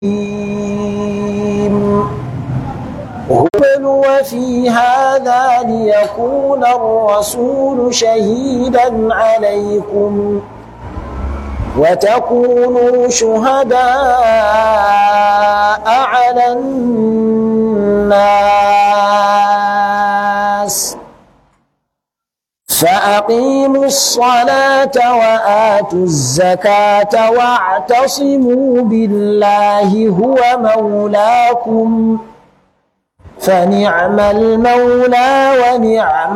هبل وفي هذا ليكون الرسول شهيدا عليكم وتكونوا شهداء على الناس فأقيموا الصلاة وآتوا الزكاة واعتصموا بالله هو مولاكم فنعم المولى ونعم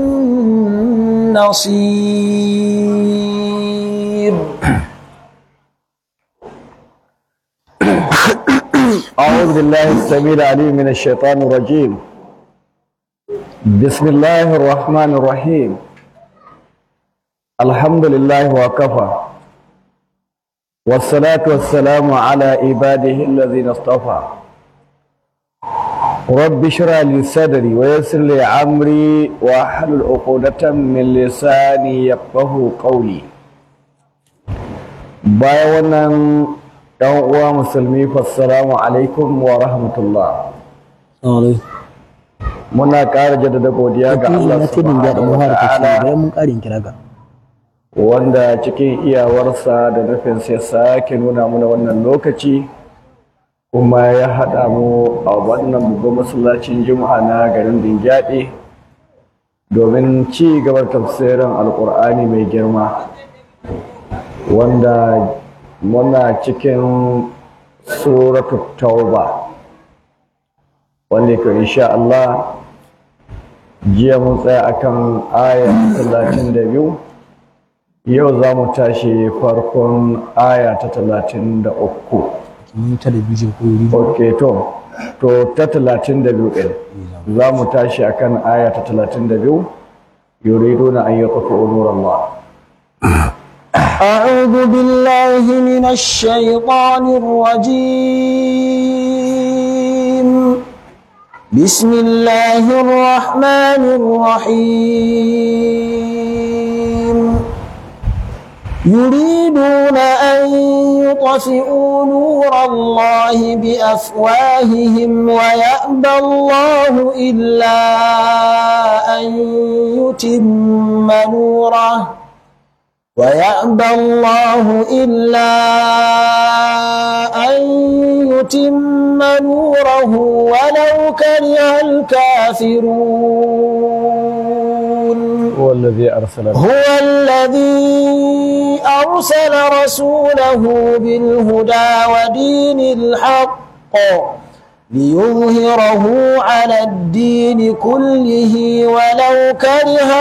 النصير أعوذ بالله السميع العليم من الشيطان الرجيم بسم الله الرحمن الرحيم الحمد لله وكفى والصلاة والسلام على عباده الذين اصطفى رب اشرح لي صدري ويسر لي امري واحلل عقدة من لساني يفقه قولي bayan wannan ɗan uwa musulmi fassalamu alaikum wa rahmatullah muna ƙara jaddada godiya ga Allah subhanahu wa ta'ala mun ƙarin kira ga wanda cikin iyawarsa da nufin sai sake nuna mana wannan lokaci kuma ya haɗa mu a wannan babban masallacin juma'a na garin Dingyadi domin ci gabar tafsirin alkur'ani mai girma wanda muna cikin suratu tauba wanda ke insha Allah jiya mun tsaya akan aya 32 yau za mu tashi farkon aya ta 33 mun talabijin ko yuri ok to to ta talatin da biyu ɗin za mu tashi a kan aya ta talatin da biyu yuridu na an yi ƙafi umuran ba أعوذ بالله من الشيطان الرجيم بسم الله الرحمن الرحيم يريدون أن يطفئوا نور الله بأفواههم ويأبى الله إلا أن يتم نوره ويأبى الله إلا أن يتم نوره ولو كره الكافرون هو الذي أرسل هو الذي أرسل رسوله بالهدى ودين الحق ليظهره على الدين كله ولو كره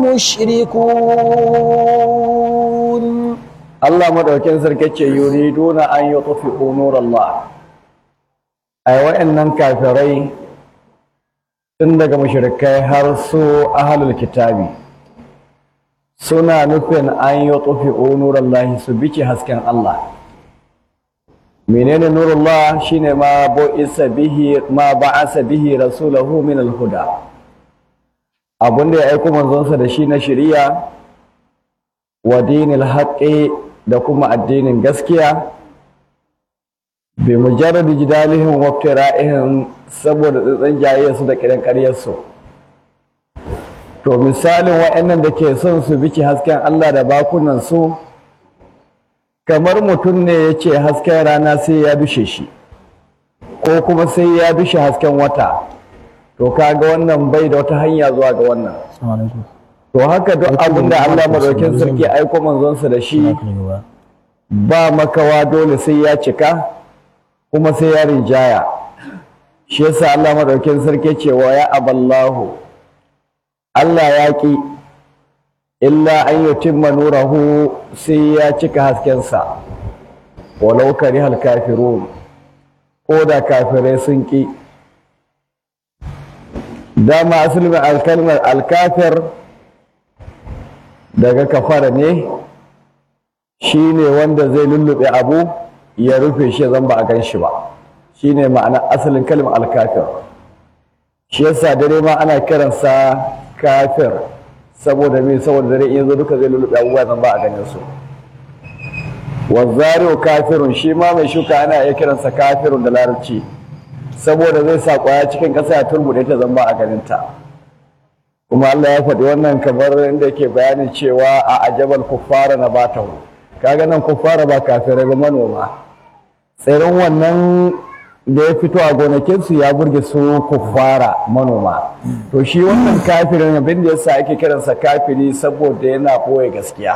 المشركون Allah madaukin sarki ce yuriduna an yi ƙafi umuran Allah ai wa'annan kafirai tun daga mushrikai har su ahalul kitabi suna nufin an yi ƙafi umuran Allah su bice hasken Allah menene nurullah shine ma bu'isa bihi ma ba'asa bihi rasulahu min al-huda abinda ya aiko manzonsa da shi na shari'a wa dinil haqqi da kuma addinin gaskiya bi mujarrad jidalihim wa iftira'ihim saboda tsantsan jayayyarsu da kiran ƙaryarsu to misalin wa'annan da ke son su bici hasken Allah da bakunan su kamar mutum ne ya ce hasken rana sai ya bishe shi ko kuma sai ya bishe hasken wata to kaga wannan bai da wata hanya zuwa ga wannan to haka duk abin da Allah madaukin sarki aiko manzonsa da shi ba makawa dole sai ya cika kuma sai ya rinjaya shi yasa Allah madaukin sarki ce wa ya aballahu Allah ya ki illa an yutimma nurahu sai ya cika haskensa walau karihal kafirun ko da kafirai sun ki dama asalin alkalmar alkafir daga kafara ne shi ne wanda zai lullube abu ya rufe shi zan ba a gan shi ba shi ne ma'ana asalin kalmar alkafir shi yasa dare ma ana kiransa kafir saboda me saboda dare in zo duka zai lullube abubuwa zan ba a ganin su wazzari'u kafirun shi ma mai shuka ana iya kiransa kafirun da larabci saboda zai sa kwaya cikin ƙasa ya turbuɗe ta zamba a ganinta kuma Allah ya faɗi wannan kamar inda yake bayanin cewa a ajabal kuffara na batahu kaga nan kuffara ba kafirai ba manoma tsirin wannan da ya fito a gonakinsu ya burge su kuffara manoma to shi wannan kafirin abin da yasa ake kiransa kafiri saboda yana ɓoye gaskiya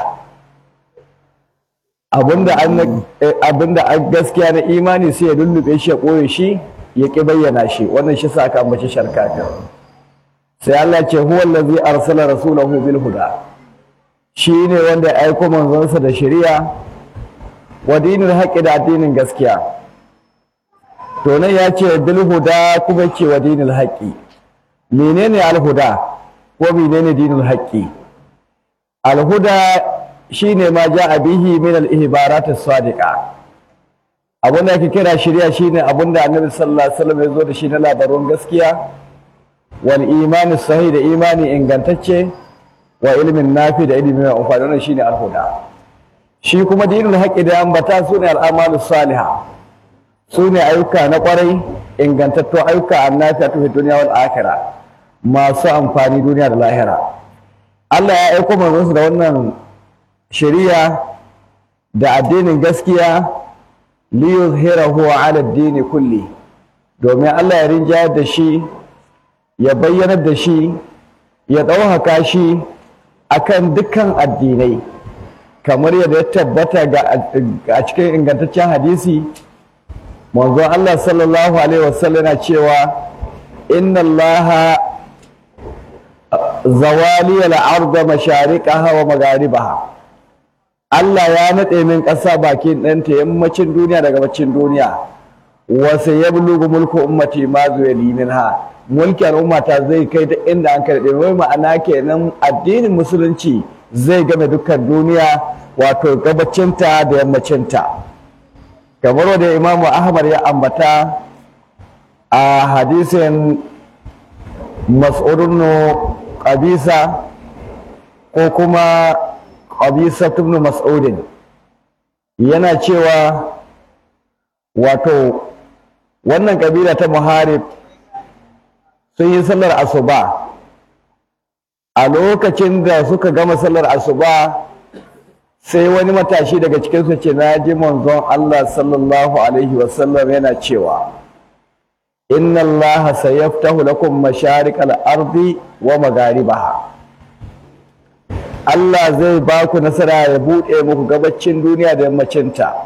abinda an abinda an gaskiya na imani sai ya lullube shi ya ɓoye shi ya ƙi bayyana shi wannan shi sa aka ambaci shar kafir sai Allah ce huwa allazi arsala rasulahu bil huda shi ne wanda ya aiko manzonsa da shari'a wa dinil haqqi da addinin gaskiya to nan ya ce bil huda kuma ce wa dinil haqqi menene al huda ko menene dinil haqqi al huda shine ma ja'a bihi min al ihbarat as sadiqa abin da ake kira shari'a shine abin da annabi sallallahu alaihi wasallam ya zo da shi na labarun gaskiya wal imani sahih da imani ingantacce wa ilmin nafi da ilimi mai amfani wannan shine al-huda shi kuma dinul haqqi da ambata sune al-amalu salihah sune ayyuka na kwarai ingantattu ayyuka annafi a duniya wal akhirah masu amfani duniya da lahira Allah ya aiko manzon da wannan shari'a da addinin gaskiya liyuzhirahu ala ad-din kulli domin Allah ya rinjayar da shi ya bayyanar da shi ya ɗauhaka shi akan dukkan addinai kamar yadda ya tabbata a cikin ingantaccen hadisi manzon Allah sallallahu alaihi wasallam yana cewa inna Allah zawali al-arda mashariqaha wa magharibaha Allah ya nade min ƙasa bakin ɗanta yammacin duniya daga gabacin duniya wa sayablugu mulku ummati ma zuwali minha mulki al'ummata zai kai ta inda an karɓe wai ma'ana kenan addinin musulunci zai game dukkan duniya wato gabacinta da yammacinta kamar wanda imamu ahmad ya ambata a hadisin mas'udun qabisa ko kuma qabisa ibn mas'udin yana cewa wato wannan kabila ta muharib sun yi sallar asuba a lokacin da suka gama sallar asuba sai wani matashi daga cikinsu ce na ji manzon Allah sallallahu alaihi wasallam yana cewa inna Allah sayaftahu lakum masharikal ardi wa magharibaha Allah zai ba ku nasara ya buɗe muku gabacin duniya da yammacinta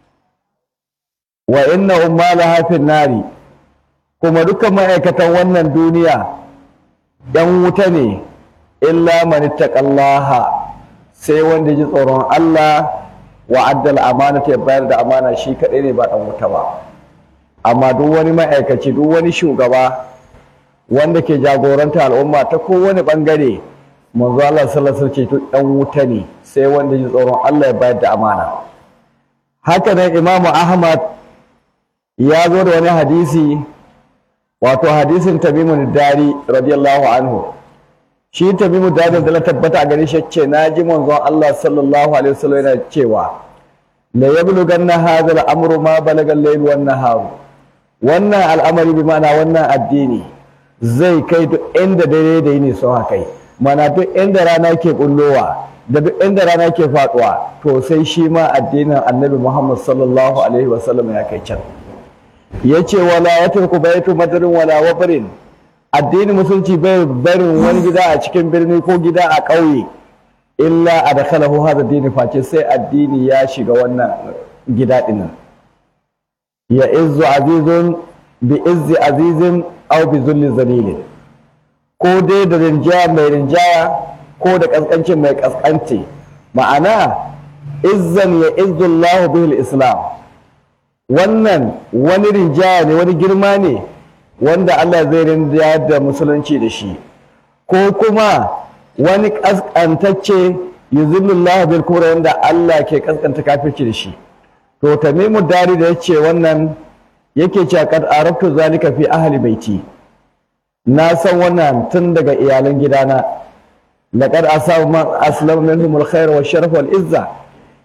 wa inna ummalaha fin nari kuma duka ma'aikatan wannan duniya ‘yan wuta ne, illa manittaqallaha sai wanda ji tsoron Allah wa addal amana ta bayar da amana shi kaɗai ne ba ɗan wuta ba. Amma duk wani ma'aikaci, duk wani shugaba wanda ke jagoranta al'umma ta kowane ɓangare, manzo Allah sallallahu alaihi wasallam ɗan wuta ne sai wanda ji tsoron Allah ya bayar da amana. Haka nan Imam Ahmad ya zo da wani hadisi wato hadisin tamimu dari radiyallahu anhu shi tamimu dari da na tabbata a gare shi ce na ji manzon Allah sallallahu alaihi wasallam yana cewa la yablughanna hadha al-amru ma balaga al-layl wan nahar wannan al'amari bi ma'ana wannan addini zai kai duk inda dare da yini sun kai mana duk inda rana ke bullowa da duk inda rana ke faduwa to sai shi ma addinin annabi Muhammad sallallahu alaihi wasallam ya kai can ya ce wala ya turku baitu madarin wala wabarin addinin musulunci bai barin wani gida a cikin birni ko gida a ƙauye illa a da kalahu hada dini face sai addini ya shiga wannan gida ɗinin ya izzu azizun bi izzi azizin au bi zulli zalilin ko dai da rinjaya mai rinjaya ko da ƙasƙancin mai ƙasƙanci ma'ana izzan ya izzu Allah bihil islam wannan wani rinjaya ne wani girma ne wanda Allah zai rinjaya da musulunci da shi ko kuma wani kaskantacce yuzillullah bil kubra wanda Allah ke kaskanta kafirci da shi to tamimu dari da yace wannan yake cewa kad arabtu zalika fi ahli baiti na san wannan tun daga iyalan gidana laqad asabu man aslama minhum al khair wa sharaf wal izza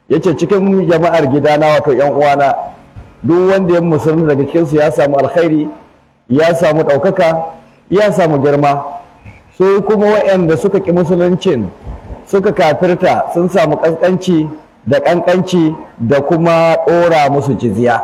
yace cikin jama'ar gidana wato yan uwana duk wanda ya musulunta daga cikinsu ya samu alkhairi ya samu ɗaukaka ya samu girma su kuma waɗanda suka ƙi musuluncin suka kafirta sun samu ƙasƙanci da ƙanƙanci da kuma ɗora musu jizya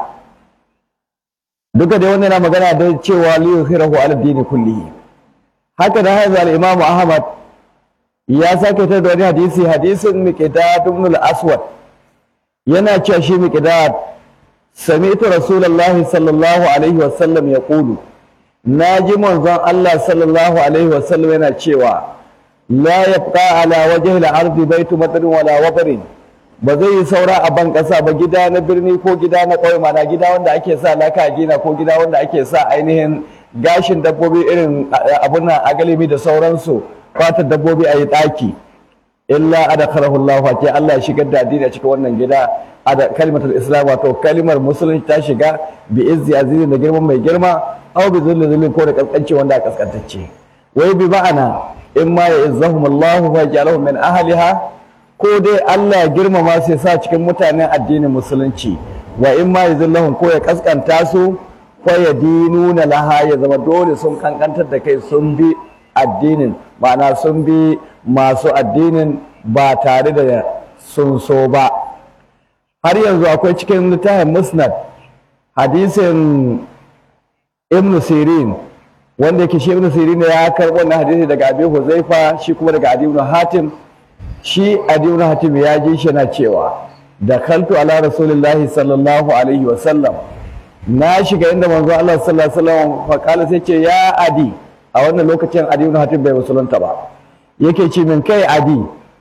duka dai wannan yana magana da cewa liyu khirahu ala dini kullihi haka da haizu al-imam ahmad ya sake ta da wani hadisi hadisin miqdad ibn al-aswad yana cewa shi miqdad sami'tu rasulullahi sallallahu alaihi wa sallam yaqulu naji manzon Allah sallallahu alaihi wa sallam yana cewa la yabqa ala wajhi al-ardi baytu matrin wala wabrin ba zai yi saura a ban ƙasa ba gida na birni ko gida na ƙauye mana gida wanda ake sa laka gina ko gida wanda ake sa ainihin gashin dabbobi irin abun nan agalimi da sauransu fatar dabbobi a yi ɗaki illa adakhalahu Allah ke Allah ya shigar da addini a cikin wannan gida ada kalimatul islam wato kalimar musulunci ta shiga bi izzi azizin da girman mai girma aw bi zulli zulli ko da kaskanci wanda aka kaskantacce wai bi ma'ana in ma ya izzahum Allah wa ja'alahum min ahliha ko dai Allah ya girmama su ya sa cikin mutanen addinin musulunci wa in ma ya zillahum ko ya kaskanta su ko ya dinuna laha ya zama dole sun kankantar da kai sun bi addinin ma'ana sun bi masu addinin ba tare da sun so ba har yanzu akwai cikin littafin musnad hadisin ibn sirin wanda yake shi ibn sirin ya karɓo wannan hadisi daga abi huzaifa shi kuma daga adi ibn hatim shi adi ibn hatim ya ji shi na cewa da kaltu ala rasulillahi sallallahu alaihi wa sallam na shiga inda manzo Allah sallallahu alaihi wa sallam fa kala sai ce ya adi a wannan lokacin adi ibn hatim bai musulunta ba yake ce min kai adi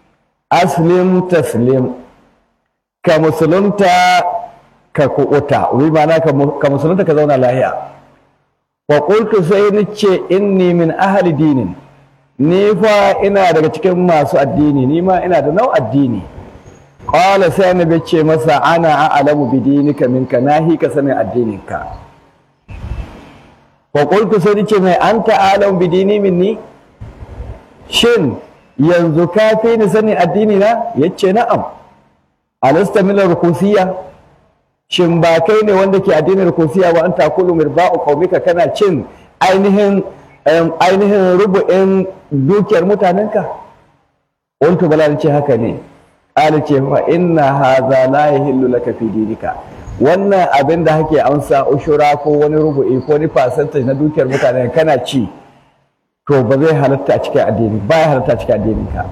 aslim taslim ka musulunta ka kuɓuta wai ma'ana ka musulunta ka zauna lahiya wa qultu sai ni ce inni min ahli dinin ni fa ina daga cikin masu addini ni ma ina da nau addini qala sai annabi ce masa ana a'lamu bi dinika minka nahi ka sanin addininka wa qultu sai ni ce mai anta a'lamu bi dini minni shin yanzu ka fi ni sanin addini na yace na'am alasta min rukusiyya shin ba kai ne wanda ke addinin rukusiya ba an takulu mirba'u qaumika kana cin ainihin ainihin rubu'in dukiyar mutanenka wanto bala ce haka ne qala ce fa inna hadha la yahillu laka fi dinika wannan abin da hake amsa ushura ko wani rubu'i ko wani percentage na dukiyar mutanen kana ci to ba zai halatta a cikin addini ba ya halatta a cikin addininka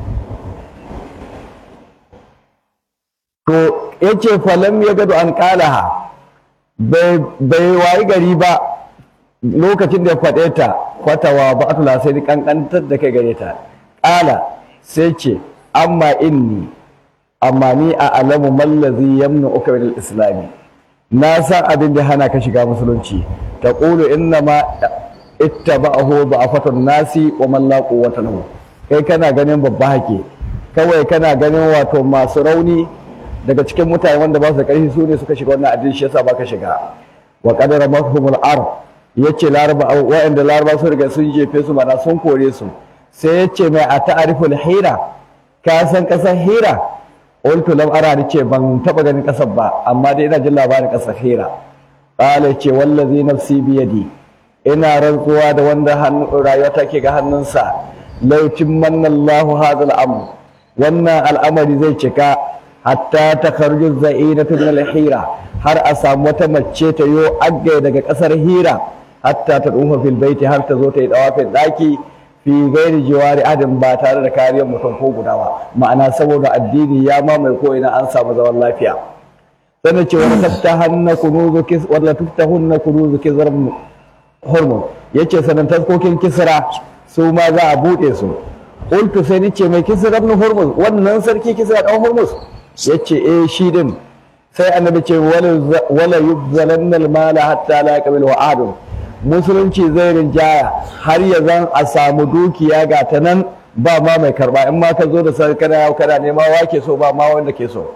to ya ce falam ya gado an kalaha bai wayi gari ba lokacin da ya faɗe ta kwatawa ba a sai ni kankantar da kai gare ta ƙala sai ce amma inni amma ni a alamu mallazi yamna uka min islami na san abin da hana ka shiga musulunci ta ƙulu inna ma ittaba'ahu ba'afatun nasi wa man la quwwata lahu kai kana ganin babba hake kawai kana ganin wato masu rauni daga cikin mutane wanda ba su da ƙarfi su ne suka shiga wannan addini shi yasa baka shiga wa qadara mafhumul ar yace laraba wa'anda laraba su riga sun jefe su mana sun kore su sai yace mai a ta'riful hira ka san kasar hira qultu lam ara ni ce ban taba ganin kasar ba amma dai ina jin labarin kasar hira qala ce wallazi nafsi bi yadi ina rantsuwa da wanda hannu rayuwa take ga hannunsa lautin manna Allahu hadha al-amr wannan al'amari zai cika hatta ta karju za'inatu min al-hira har a samu wata mace ta yo agga daga kasar hira hatta ta dufa fil baiti har ta zo ta yi dawafin daki fi gairi jiwari adam ba tare da kariyar mutum ko guda ba ma'ana saboda addini ya mamaye ko ina an samu zaman lafiya sannan ce wala taftahanna kunuzu kis wala tuftahunna kunuzu kizram hormon yace sanan taskokin kisra su ma za a bude su qultu sai nace mai kisra ibn hormuz wannan sarki kisra dan hormuz ya ce eh shi din sai annabi ce wala yubzalanna almala hatta la yaqbil wa'adun musulunci zai rinjaya har ya zan a samu dukiya ga ta nan ba ma mai karba in ma ka zo da sai kana kana nema wake so ba ma wanda ke so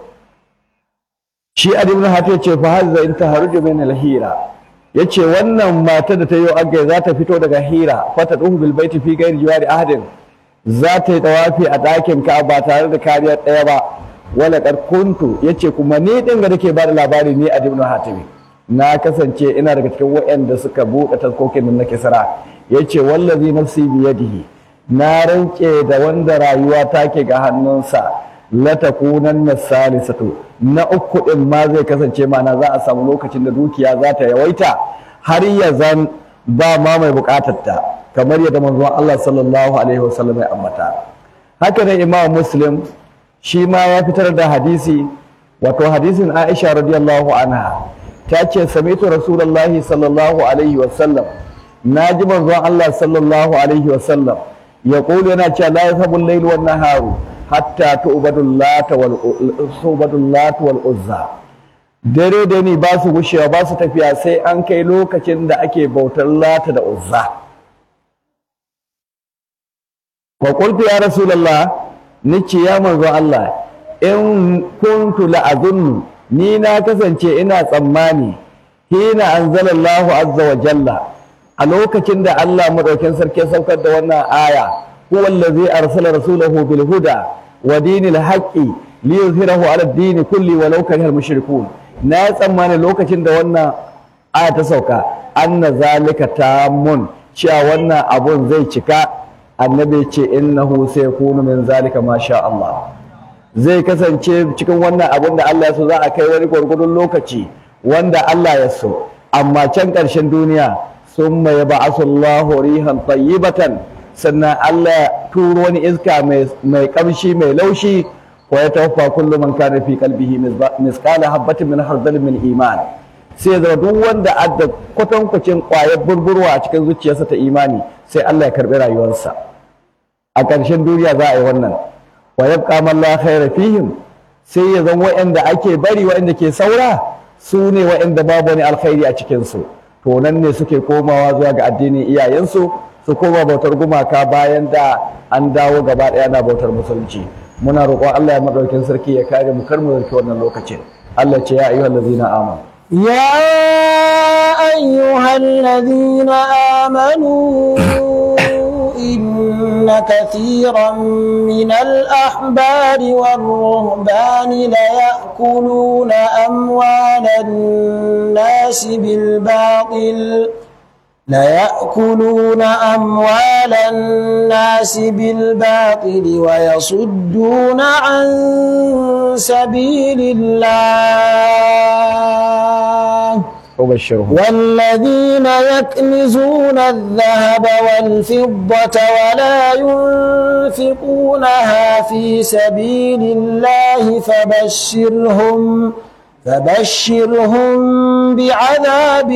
shi ibn hatim ce fa hazza in taharuju min alhira yace wannan mata da ta yi aggai za ta fito daga hira fata duhu bil baiti fi ghairi jiwari ahadin za ta yi tawafi a ɗakin ka ba tare da kariya ɗaya ba wala qad kuntu yace kuma ni din ga nake bada labari ni a ibn hatimi na kasance ina daga cikin waɗanda suka buɗe taskokin nan na kisra yace wallazi nafsi biyadihi na rance da wanda rayuwa take ga hannunsa la takunanna salisatu na uku din ma zai kasance mana za a samu lokacin da dukiya za ta yawaita har ya zan ba ma mai bukatar ta kamar yadda manzon Allah sallallahu alaihi wasallam ya ambata haka ne Imam Muslim shi ma ya fitar da hadisi wato hadisin Aisha radiyallahu anha ta ce sami'tu rasulullahi sallallahu alaihi wasallam naji manzon Allah sallallahu alaihi wasallam يقول أنا لا يذهب الليل والنهار حتى تعبد اللات والعبد اللات والعزى dare da ni ba su gushewa ba su tafiya sai an kai lokacin da ake bautar lata da uzza wa qultu ya rasulullah nice ya manzo Allah in kuntu la azunnu ni na kasance ina tsammani hina anzalallahu azza wa jalla a lokacin da Allah madaukin sarki ya saukar da wannan aya huwa allazi arsala rasulahu bil huda wa dinil haqqi li yuzhirahu ala ad-din kulli walau karihal mushrikun na tsammani lokacin da wannan aya ta sauka anna zalika tamun cewa wannan abun zai cika annabi ce innahu sayakunu min zalika ma sha Allah zai kasance cikin wannan abun da Allah ya so za a kai wani gwargwadon lokaci wanda Allah ya so amma can ƙarshen duniya ثم يبعث الله ريحا طيبة sannan Allah ya turo wani iska mai kamshi mai laushi wa ya tawaffa kullu man kana fi qalbihi misqala habatin min hardal min iman sai da duk wanda adda kwatankwacin kwayar burburwa a cikin zuciyarsa ta imani sai Allah ya karbi rayuwarsa a ƙarshen duniya za a yi wannan wa yabqa man la khayra fihim sai ya zan wa'anda ake bari wa'anda ke saura su ne wa'anda babu wani alkhairi a cikin su to nan ne suke komawa zuwa ga addinin iyayensu su koma bautar gumaka bayan da an dawo gaba ɗaya na bautar musulunci muna roƙon Allah ya madaukin sarki ya kare mu kar mu zarki wannan lokacin Allah ce ya ayyuhal ladzina amanu يا أيها الذين آمنوا إن كثيرا من الأحبار والرهبان ليأكلون أموال الناس بالباطل ليأكلون أموال الناس بالباطل ويصدون عن سبيل الله ubashshirhum والذين يكنزون الذهب والفضة ولا ينفقونها في سبيل الله فبشرهم فبشرهم بعذاب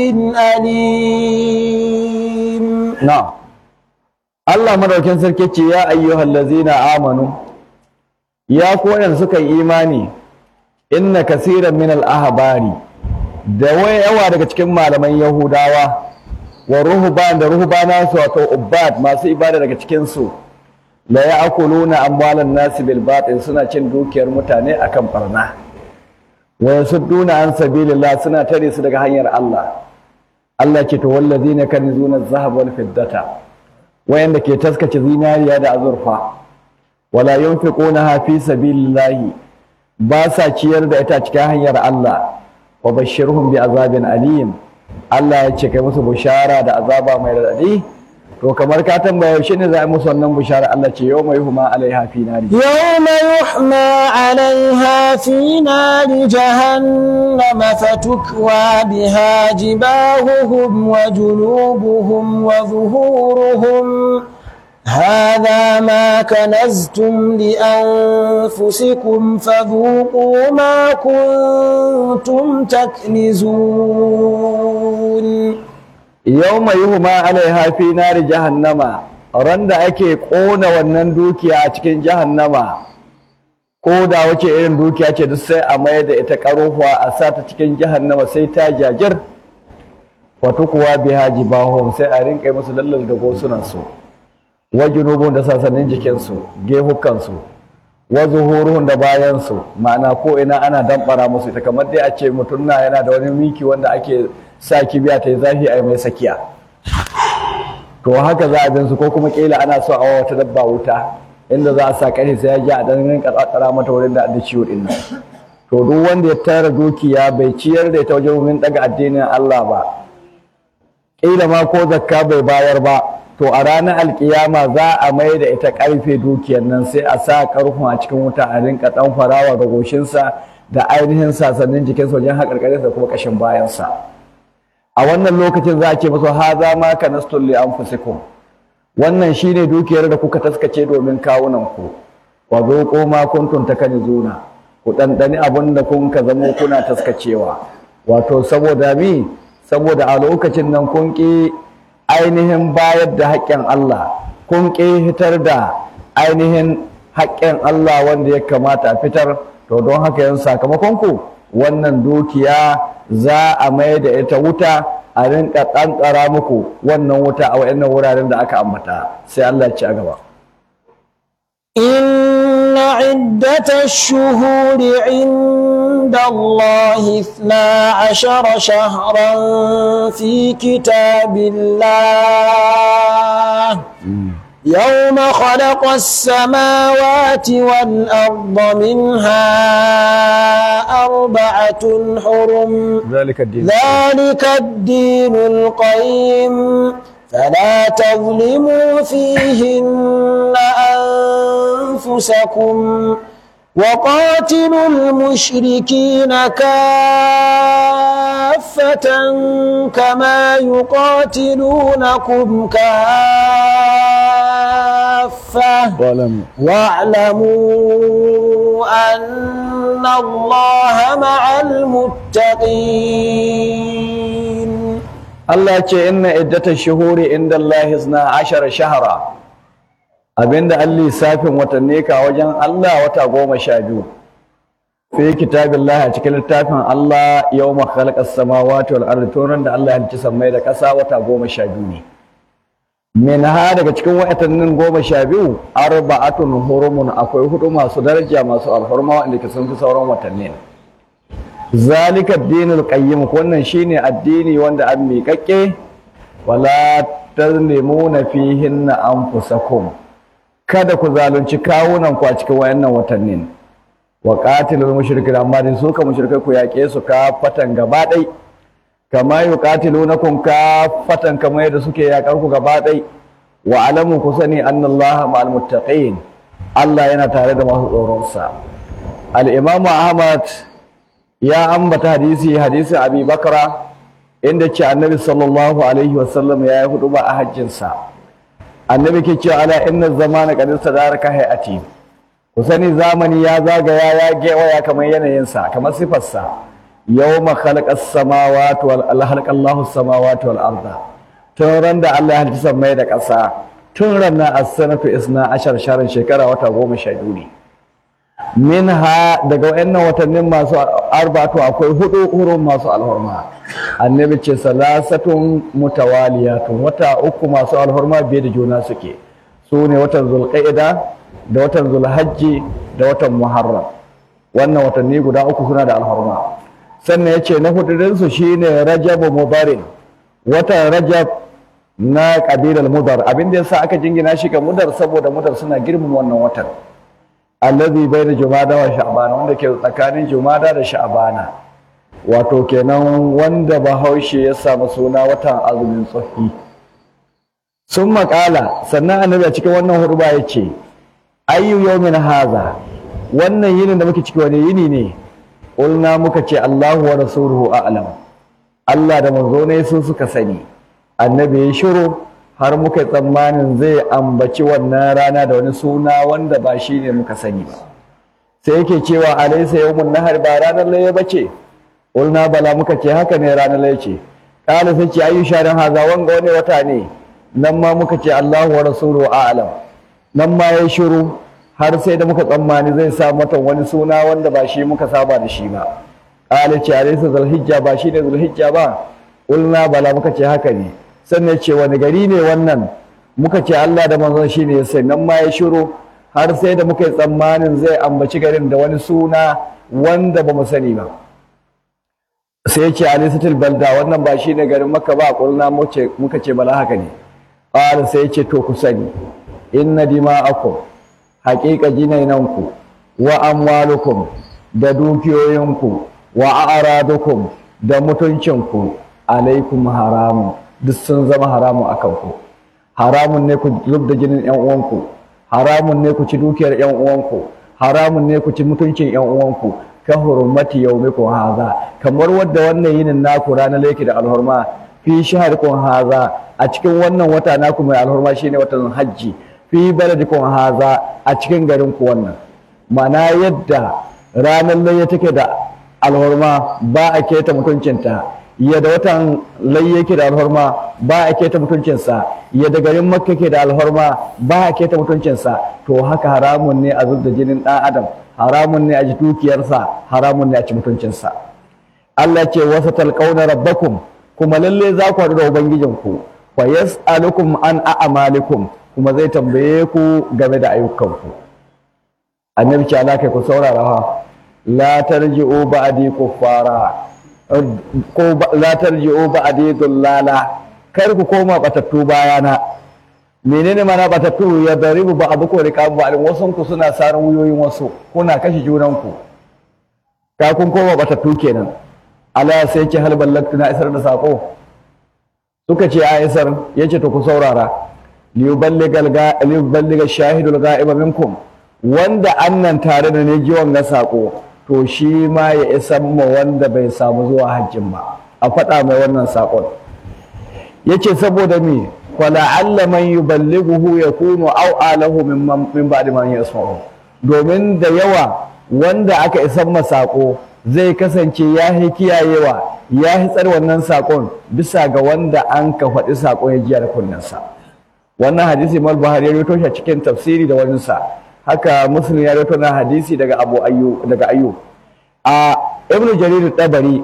أليم na'am Allah madaukin sarki ce ya ayyuhal ladzina amanu ya ku wanda suka yi imani inna kaseeran min al ahbari da wai yawa daga cikin malaman yahudawa wa ruhban da ruhbana su wato ubbad masu ibada daga cikin su la ya'kuluna amwalan nasi bil batil suna cin dukiyar mutane akan barna wa yasudduna an sabilillah suna tare su daga hanyar Allah Allah ce to wallazina kanizuna adh-dhahab wal fiddata wayanda ke taskace zinariya da azurfa wala yunfiqunaha fi sabilillahi ba sa ciyar da ita cikin hanyar Allah wa bashirhum bi azabin alim Allah ya ce kai musu bushara da azaba mai radadi to kamar ka tambaya yaushe ne za a yi musu wannan bushara Allah ce yau mai huma alaiha fi nari يوم يحمى عليها في نار جهنم فتكوى بها جباههم وجنوبهم وظهورهم هذا ما كنزتم لأنفسكم فذوقوا ما كنتم تكنزون yau mai huma alaiha fi nari jahannama ran da ake ƙona wannan dukiya a cikin jahannama ko da wace irin dukiya ce duk sai a mayar da ita ƙaruwa a sa ta cikin jahannama sai ta jajir wato kuwa biha jibahum sai a rinƙa musu lallal da gosunan su wa junubun da sasannin jikinsu gehukansu wa zuhuruhun da bayansu ma'ana ko ina ana damɓara musu ita kamar dai a ce mutum na yana da wani miki wanda ake sa kibiya ta yi zafi a yi mai sakiya to haka za a bin su ko kuma kila ana so a wa wata dabba wuta inda za a sa ƙarfi sai ya ji a ɗan rinka tsatsara mata wurin da da ciwo ɗin nan to duk wanda ya tara dukiya bai ciyar da ita wajen wurin ɗaga addinin Allah ba ƙila ma ko zakka bai bayar ba to a ranar alkiyama za a mai da ita ƙarfe dukiyar nan sai a sa ƙarfin a cikin wuta a rinka ɗan farawa ga goshinsa da ainihin sasannin jikinsa wajen haƙarƙarinsa da kuma ƙashin bayansa a wannan lokacin za a ce masa haza ma kanastul li anfusikum wannan shine dukiyar da kuka taskace domin kawunan ku wa zuqu ma kuntum takanizuna ku dandani abin da kun ka zamo kuna taskacewa wato saboda mi saboda a lokacin nan kun ki ainihin bayar da haƙƙin Allah kun ki fitar da ainihin haƙƙin Allah wanda ya kamata a fitar to don haka yan sakamakon ku wannan dukiya za a mai da ita wuta a rinka ƙanƙara muku wannan wuta a wayannan wuraren da aka ambata sai Allah ya ci a gaba إن عدة الشهور عند الله اثنا عشر شهرا في كتاب الله يوم خلق السماوات والأرض منها أربعة حرم ذلك الدين ذلك الدين القيم فلا تظلموا فيهن أنفسكم وقاتلوا المشركين كافة كما يقاتلونكم كافة ظلم واعلموا أن الله مع المتقين Allah ce inna iddata shuhuri inda Allah isna ashara shahara abinda an lissafin watanni ka wajen Allah wata goma sha biyu fi kitabillah a cikin littafin Allah yawma khalaqas samawati wal ardi turan da Allah ya halicci sammai da ƙasa wata goma sha biyu ne min ha daga cikin watannin goma sha biyu arba'atun hurumun akwai hudu masu daraja masu alhurma wanda ke sun fi sauran watanni zalika addinul qayyim wannan shine addini wanda an miƙaƙƙe wala tazlimuna fihinna anfusakum kada ku zalunci kawunan ku a cikin wayannan watannin wa qatilul mushrikin amma din su ka mushrikai ku yaƙe su ka fatan gaba ɗai kama yuqatilunakum ka fatan kamar yadda suke yaƙar ku gaba ɗai wa alamu ku sani annallaha ma'al muttaqin Allah yana tare da masu tsoron sa al-imamu Ahmad ya ambata hadisi hadisi abi bakra inda ce annabi sallallahu alaihi wasallam ya yi hudu ba a hajjinsa annabi ke cewa ala inna zamana qad sadaraka hayati ku sani zamani ya zagaya ya gewaya kamar yanayinsa kamar sifarsa yawma khalaqas samawati wal khalaqa Allahu samawati wal arda tun ran da Allah ya halicci sammai da ƙasa tun ran na as-sanatu isna ashar sharin shekara wata goma sha biyu ne minha daga wayannan watannin masu arbatu akwai hudu hurun masu alhurma annabi ce salasatun mutawaliyatun wata uku masu alhurma biye da juna suke su ne watan zulqa'ida da watan zulhajji da watan muharram wannan watanni guda uku suna da alhurma sannan ya ce na hududin su shine rajab mubarin watan rajab na kabilar mudar abin da yasa aka jingina shi ga mudar saboda mudar suna girmama wannan watan allazi baina jumada wa sha'bana wanda ke tsakanin jumada da sha'bana wato kenan wanda bahaushe ya samu suna watan azumin tsohi sun makala sannan annabi a cikin wannan hurba ya ce ayyu yawmin haza wannan yinin da muke ciki wani yini ne ulna muka ce Allahu wa rasuluhu a'lam Allah da manzo ne su suka sani annabi ya shiru har muka tsammanin zai ambaci wannan rana da wani suna wanda ba shi ne muka sani ba sai yake cewa alaisa yawmun nahar ba ranar laye bace ulna bala muka ce haka ne ranar laye ce kala sai ce ayu sharin haza wanga wani wata ne nan ma muka ce Allahu wa rasuluhu a'lam nan ma ya shiru har sai da muka tsammani zai sa mata wani suna wanda ba shi muka saba da shi ba kala ce alaisa zulhijja ba shi ne zulhijja ba ulna bala muka ce haka ne sannan ce wani gari ne wannan muka ce Allah da manzon shi ne sai nan ma ya shiru har sai da muka yi tsammanin zai ambaci garin da wani suna wanda ba mu sani ba sai ya ce alisatul balda wannan ba shi ne garin maka ba kulna muka ce bala haka ne ƙara sai ya ce to ku sani inna dima'akum haƙiƙa jinainanku wa amwalukum da dukiyoyinku wa a'radukum da mutuncinku alaikum haramun duk sun zama haramun akan ku haramun ne ku zub da jinin yan uwanku haramun ne ku ci dukiyar yan uwanku haramun ne ku ci mutuncin yan uwanku ka hurmati yaumikum haza kamar wadda wannan yinin naku ranar lake da alhurma fi shaharikum haza a cikin wannan wata naku mai alhurma shine watan hajji fi baladikum haza a cikin garin ku wannan mana yadda ranar layya take da alhurma ba a keta mutuncinta yadda watan layya yake da alhurma ba a keta mutuncinsa yadda garin makka ke da alhurma ba a keta mutuncinsa to haka haramun ne a zub da jinin ɗan adam haramun ne a ji dukiyarsa haramun ne a ci mutuncinsa Allah ce wasa talqauna rabbakum kuma lalle za ku haɗu da ubangijinku fa yas'alukum an a'malikum kuma zai tambaye ku game da ayyukanku annabi ce Allah kai ku saurara ha la tarji'u ba'di kuffara ko la tarji'u ba'di dullala kar ku koma batattu bayana menene mana batattu ya daribu ba abu ko rika ba alin wasun ku suna saran wuyoyin wasu kuna kashe junan ku ka kun koma batattu kenan Allah sai ce hal ballaktu na isar da sako suka ce a isar yace to ku saurara liyuballigal ga liyuballiga shahidul ga'iba minkum wanda annan tare da ne jiwon ga sako to shi ma ya isa ma wanda bai samu zuwa hajjin ba a faɗa mai wannan sakon yace saboda me fala'alla man yuballighuhu yakunu aw alahu mimman min ba'di man yasma'u domin da yawa wanda aka isan masako zai kasance ya yi kiyayewa ya yi tsar wannan sakon bisa ga wanda an ka faɗi sakon ya jiya da kunnensa wannan hadisi mal buhari ya rawaito shi a cikin tafsiri da wani sa haka muslim ya rawaito na hadisi daga abu ayyu daga ayyu a ibnu jarir tabari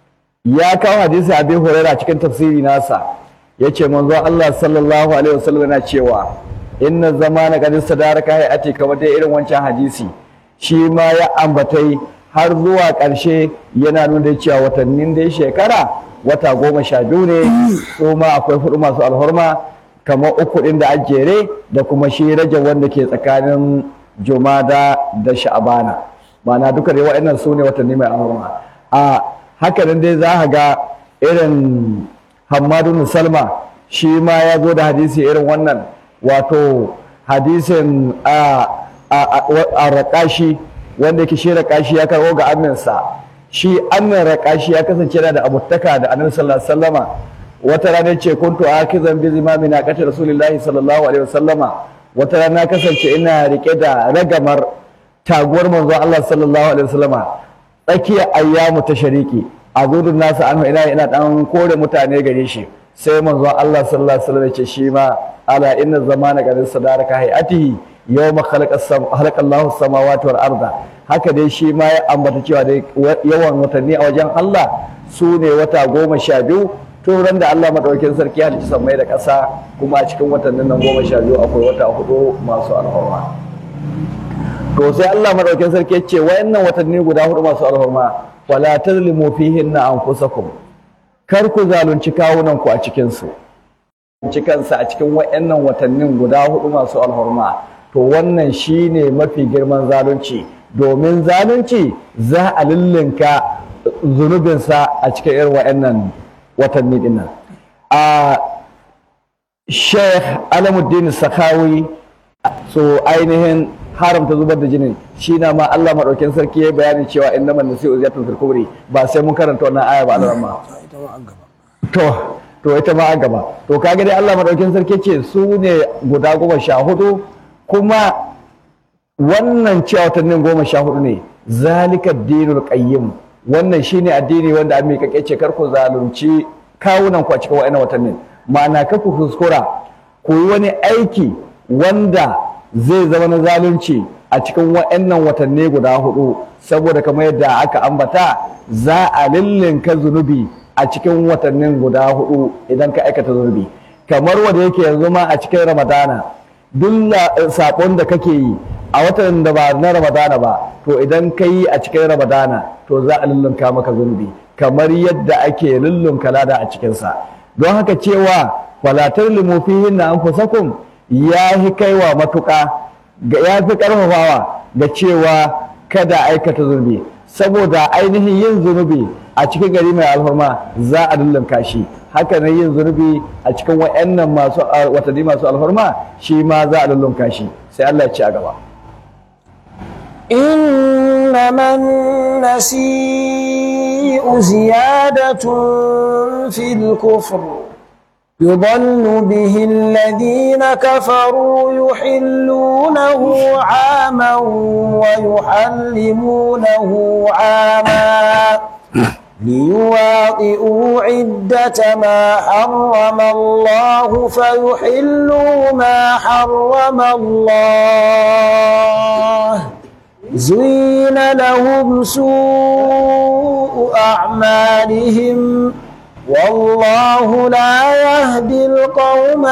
ya kawo hadisi abi hurairah cikin tafsiri nasa yace manzo Allah sallallahu alaihi wasallam yana cewa inna zamana qad sadaraka hayati kamar dai irin wancan hadisi shi ma ya ambatai har zuwa ƙarshe yana nuna cewa watannin dai shekara wata goma sha biyu ne su ma akwai hudu masu alhorma kamar uku ɗin da ajere da kuma shi rage wanda ke tsakanin jumada da sha'abana ma'ana duka dai waɗannan su ne watanni mai alhorma a hakanan dai za a ga irin Hammadu Salma shi ma ya zo da hadisi irin wannan wato hadisin a a raƙashi wanda yake shi raƙashi ya karɓo ga aminsa shi amin raƙashi ya kasance yana da abutaka da annabi sallallahu alaihi wasallama wata rana ce kuntu akizan bi zimami na qati rasulullahi sallallahu alaihi wasallama wata rana kasance ina rike da ragamar taguwar manzon Allah sallallahu alaihi wasallama tsakiyar ayyamu ta shariki a gudun nasa anhu ina ina dan kore mutane gare shi sai manzo Allah sallallahu alaihi wasallam ce shi ma ala inna zamana qad sadaraka hayatihi yawma khalaqa khalaqa Allahu samawati wal arda haka dai shi ma ya ambata cewa dai yawan watanni a wajen Allah su ne wata goma sha biyu tun ran da Allah madaukakin sarki ya halicci sammai da ƙasa kuma a cikin watannin nan goma sha biyu akwai wata hudu masu alhurma to sai Allah madaukakin sarki ya ce wayannan watanni guda hudu masu alhurma wala tazlimu fihinna anfusakum kar ku zalunci kawunan ku a cikin su cikansa a cikin wayannan watannin guda hudu masu alhurma to wannan shine mafi girman zalunci domin zalunci za a lullunka zunubinsa a cikin irin wayannan watanni dinnan a Sheikh Alamuddin Sakawi so ainihin haramta zubar da jinin shi na ma Allah maɗaukin sarki ya bayani cewa inna man nasi'u ziyatun fil kubri ba sai mun karanta wannan aya ba da ma ita ma an gaba to to ita ma a gaba to kaga dai Allah maɗaukin sarki ce su ne guda goma sha hudu kuma wannan cewa watannin goma sha hudu ne zalika dinul qayyim wannan shine addini wanda an miƙaƙe ce kar ku zalunci kawunan ku a cikin wa'annan watannin ma'ana kar ku kuskura ku yi wani aiki wanda zai zama na zalunci a cikin wa'annan watanni guda hudu saboda kamar yadda aka ambata za a lillinka zunubi a cikin watannin guda hudu idan ka aikata zunubi kamar wanda yake yanzu ma a cikin ramadana duk sabon da kake yi a watan da ba na ramadana ba to idan ka yi a cikin ramadana to za a lullunka maka zunubi kamar yadda ake lullunka lada a cikinsa don haka cewa falatar limufihin na anfusakum ya yi kaiwa matuƙa ga ya fi ƙarfafawa ga cewa kada aikata zunubi saboda ainihin yin zunubi a cikin gari mai alfarma za a lullunka shi haka nan yin zunubi a cikin wa'annan masu watanni masu alfarma shi ma za a lullunka shi sai Allah ya ci a gaba إنما النسيء زيادة في الكفر يضل به الذين كفروا يحلونه عاما ويحرمونه عاما ليواطئوا عدة ما حرم الله فيحلوا ما حرم الله زين لهم سوء أعمالهم والله لا يهدي القوم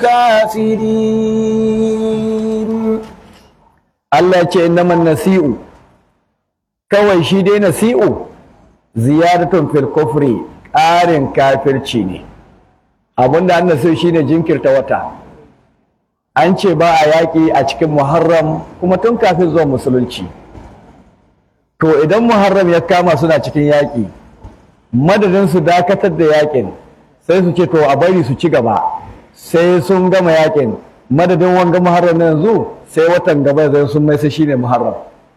الكافرين Allah ya ce innaman nasi'u kawai shi dai nasi'u ziyaratun fil kufri ƙarin kafirci ne abinda an nasi'u shine jinkirta wata an ce ba a yaƙi a cikin muharram kuma tun kafin zuwa musulunci to idan muharram ya kama suna cikin yaƙi madadin su dakatar da yaƙin sai su ce to a bari su ci gaba sai sun gama yaƙin madadin wanga muharram na yanzu sai watan gaba zai sun mai sai shine muharram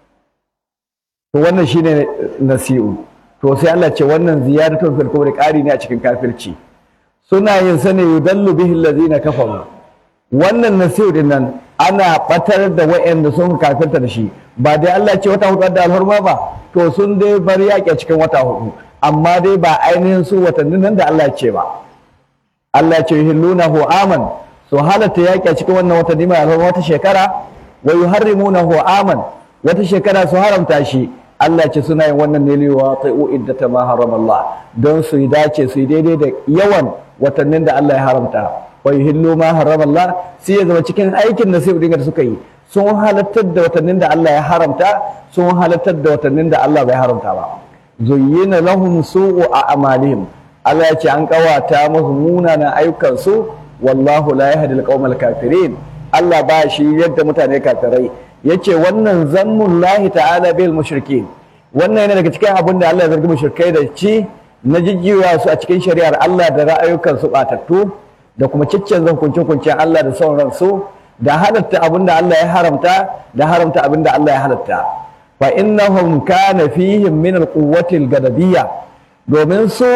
to wannan shine nasi'u to sai Allah ce wannan ziyaratun fil kubri ƙari ne a cikin kafirci suna yin sane yudallu bihi allazina kafaru wannan nasi'u din nan ana batar da wa'anda sun kafirta da shi ba dai Allah ce wata hudu da alhurma ba to sun dai bar yaƙi a cikin wata hudu amma dai ba ainihin su watannin nan da Allah ce ba Allah ce yuhillunahu aman su halatta yaƙi a cikin wannan watanni mai alhurma wata shekara wa yuharrimunahu aman wata shekara su haramta shi Allah ce suna yin wannan ne liwa tai'u iddata ma harama Allah don su yi dace su yi daidai da yawan watannin da Allah ya haramta wa yuhillu ma harama Allah sai ya zama cikin aikin da sai da suka yi sun halattar da watannin da Allah ya haramta sun halattar da watannin da Allah bai haramta ba zuyyina lahum su'u a'malihim Allah ya ce an kawata musu munanan ayyukansu wallahu la yahdi al kafirin Allah ba shi yadda mutane kafirai yace wannan zammun lahi ta'ala bil mushrikin wannan yana daga cikin abin da Allah ya zargi mushrikai da ci na jijjiwa su a cikin shari'ar Allah da ra'ayukan su batattu da kuma ciccen zan kunce kunce Allah da son ransu da halatta abin da Allah ya haramta da haramta abin da Allah ya halatta fa innahum kana fihim min al-quwwati al-gadabiyya domin su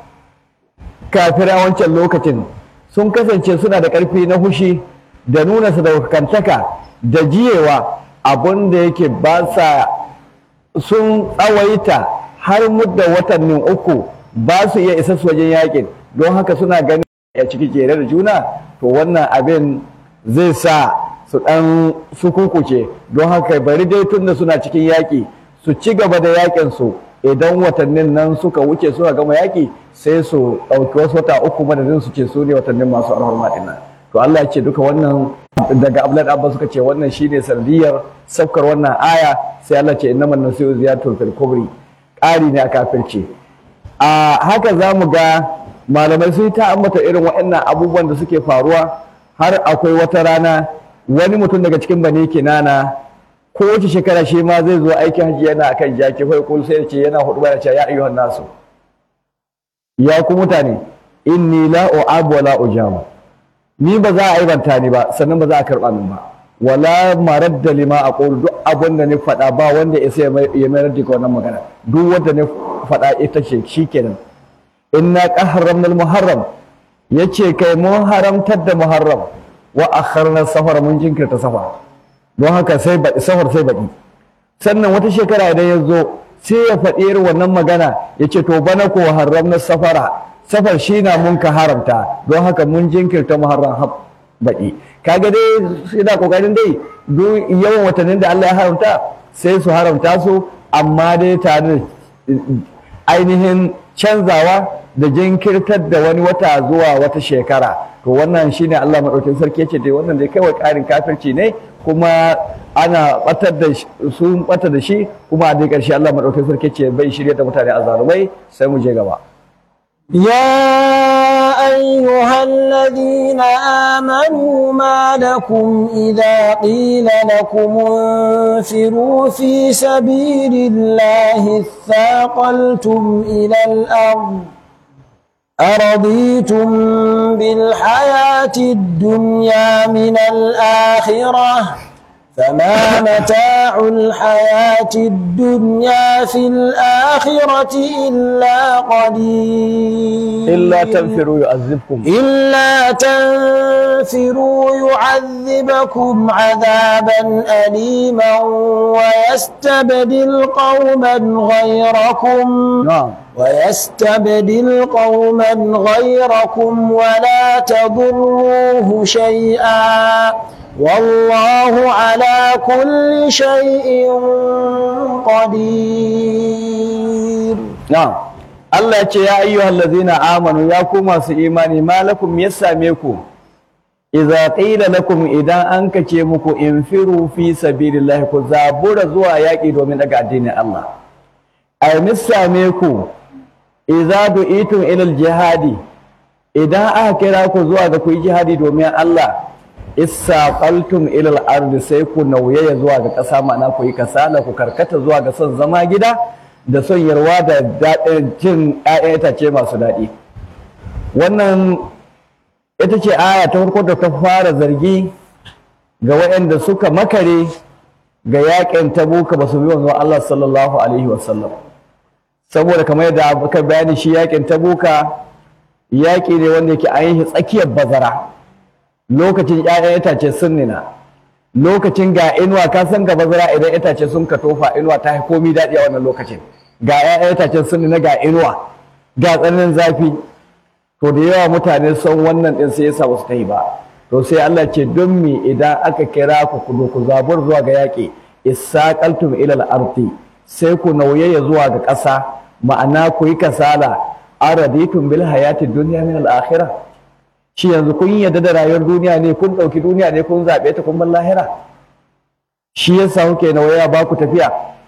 kafira wancan lokacin sun kasance suna da ƙarfi na hushi da nuna sadaukantaka da jiyewa abin da yake ba sa sun tsawaita har mudda watannin uku ba su iya isa su wajen yakin don haka suna ganin a ciki jere da juna to wannan abin zai sa su ɗan su kukuce don haka bari dai tun da suna cikin yaƙi su ci gaba da yakin su idan watannin nan suka wuce suka gama yaƙi sai su ɗauki wasu wata uku madadin su ce su ne watannin masu alhorma ɗin nan to Allah ya ce duka wannan daga Abdullahi Abbas suka ce wannan shine sanadiyar saukar wannan aya sai Allah ce innamal nasiru ziyaratul fil kubri ƙari ne a kafirci a haka za mu ga malamai sun ta ambata irin waɗannan abubuwan da suke faruwa har akwai wata rana wani mutum daga cikin bani kinana ko wace shekara shi ma zai zo aikin hajji yana akan jaki fa kul sai ce yana hudu ya ce ya ayyuhan nasu ya ku mutane inni la u'abu wa la ujamu ni ba za a aibanta ni ba sannan ba za a karɓa min ba wala maradda lima aqulu duk abin da ni faɗa ba wanda ya sai ya mayar da wannan magana duk wanda ni faɗa ita ce shikenan inna qaharramna al-muharram yace kai mun haramtar da muharram wa akharna safar mun jinkirta safar don haka sai baɗi safar sai baɗi sannan wata shekara idan ya zo sai ya faɗi irin wannan magana ya ce to bana ko haramna safara safar shi na mun ka haramta don haka mun jinkirta muharram har baɗi kaga dai ina kokarin dai duk yawan watannin da Allah ya haramta sai su haramta su amma dai tare da ainihin canzawa da jinkirtar da wani wata zuwa wata shekara to wannan shine Allah madaukakin sarki yace dai wannan dai kawai ƙarin kafirci ne kuma ana batar da sun bata da shi kuma a dai ƙarshe Allah madaukakin sarki yace bai shirye da mutane azzalumai sai mu je gaba يا أيها الذين آمنوا ما لكم إذا قيل لكم انفروا في سبيل الله اثاقلتم إلى الأرض أرضيتم بالحياة الدنيا من الآخرة فما متاع الحياة الدنيا في الآخرة إلا قليل illa tanfiru yu'azzibkum إلا تنفروا يعذبكم عذابا أليما ويستبدل قوما غيركم na'am ويستبدل قوما غيركم ولا تضروه شيئا والله على كل شيء قدير na'am Allah ya ce ya ayyuhal ladzina amanu ya ku masu imani malakum ya same ku idza qila lakum idan an kace muku infiru fi sabilillahi ku zabura zuwa yaki domin daga addinin Allah ay same ku idza du'itum ila jihadi idan aka kira ku zuwa ga ku yi jihadi domin Allah isaqaltum ila al-ardi sai ku nauyaya zuwa ga ƙasa ma'ana ku yi kasala ku karkata zuwa ga son zama gida da son yarwa da daɗin cin ‘ya'yan itace masu daɗi wannan ita ce aya ta farko da ta fara zargi ga waɗanda suka makare ga yaƙin tabuka ba su bi wanzuwa Allah sallallahu alaihi wasallam saboda kamar yadda aka bayani shi yaƙin tabuka yaƙi ne wanda yake an yi tsakiyar bazara lokacin ‘ya'yan itace sun nina lokacin ga inuwa ka san ga bazara idan itace sun ka tofa inuwa ta komi daɗi a wannan lokacin ga 'ya'yan itacen sun na ga inuwa ga tsananin zafi to da yawa mutane son wannan ɗin sai yasa wasu ta yi ba to sai Allah ce don me idan aka kira ku ku ku zabur zuwa ga yaƙi isaqaltum ila al-ardi sai ku nauyaya zuwa ga ƙasa ma'ana ku yi kasala araditum bil hayati dunya min al-akhirah shi yanzu kun yarda da rayuwar duniya ne kun ɗauki duniya ne kun zaɓe ta kun bar lahira shi yasa kuke nauyaya ba ku tafiya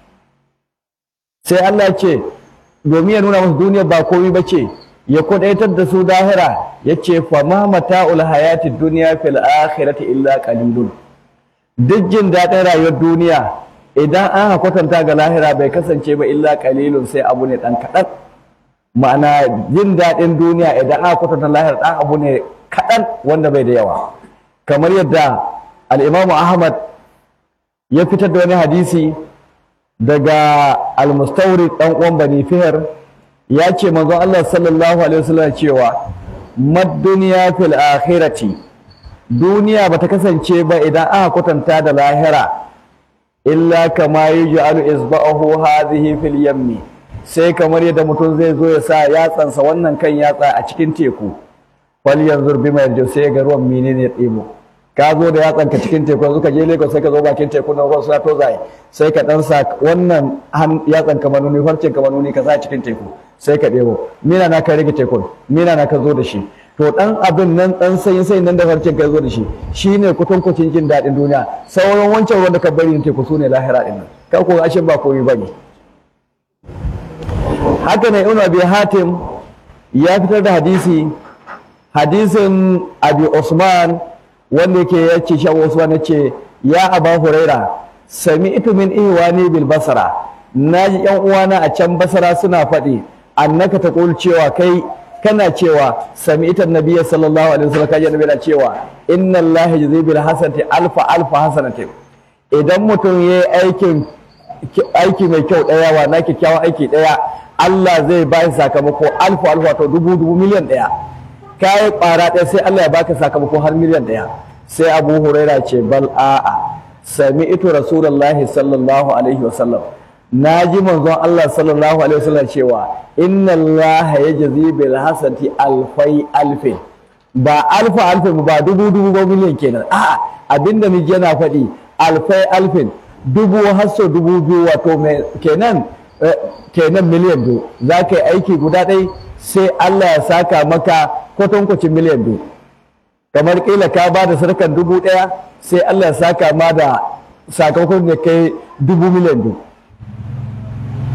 sai Allah ce domin ya nuna musu duniya ba komai ba ce ya kudaitar da su dahira ya ce fa ma mata'ul hayati duniya fil akhirati illa qalilun duk jin daɗin rayuwar duniya idan an kwatanta ga lahira bai kasance ba illa qalilun sai abu ne dan kaɗan ma'ana jin daɗin duniya idan aka kwatanta lahira dan abu ne kaɗan wanda bai da yawa kamar yadda al-imamu ahmad ya fitar da wani hadisi daga almustawrid dan uwan bani fihar ya ce manzon Allah sallallahu alaihi wasallam cewa mad dunya fil akhirati duniya bata kasance ba idan aka kwatanta da lahira illa kama yuj'alu isba'ahu hadhihi fil yammi sai kamar yadda mutum zai zo ya sa yatsansa wannan kan yatsa a cikin teku fal yanzur bima yarju sai ga ruwan menene ya ɗebo ka zo da yatsanka cikin teku yanzu ka je Lagos sai ka zo bakin teku na ruwan suna tozaye sai ka dan sa wannan yatsan ka manuni farcen ka manuni ka sa cikin teku sai ka ɗebo mina na ka rage tekun mina na ka zo da shi to dan abin nan dan sai sai nan da farcen ka zo da shi shine kutunkucin jin daɗin duniya sauran wancan ruwan da ka bari teku su ne lahira din nan ka ko ashe ba komai bane haka ne ibn abi hatim ya fitar da hadisi hadisin abi usman wanda yake ya ce shi Usman ya ce ya Aba Huraira sami ito min ihwani bil basara naji yan uwana a can basara suna faɗi annaka ta cewa kai kana cewa sami ita nabiyyi sallallahu alaihi wasallam kaje nabi na cewa inna Allah yajzi bil hasanati alfa alfa hasanati idan mutum yayi aikin aiki mai kyau daya wa na kyakkyawan aiki daya Allah zai ba shi sakamako alfa alfa to dubu dubu miliyan daya kayi ƙwara ɗaya sai Allah ya baka sakamako har miliyan ɗaya sai Abu Huraira ce bal a'a sami ito Rasulullahi sallallahu alaihi wasallam na ji manzon Allah sallallahu alaihi wasallam cewa inna Allah ya jazi bil hasanati alfai alfin ba alfa alfin ba dubu dubu ba miliyan kenan a'a abinda ni yana faɗi alfai alfin dubu hasso dubu biyu wato mai kenan kenan miliyan biyu za ka yi aiki guda ɗaya sai Allah ya saka maka kwatankwacin miliyan biyu kamar kila ka ba da sarkar dubu ɗaya sai Allah ya saka ma da sakamakon da kai dubu miliyan biyu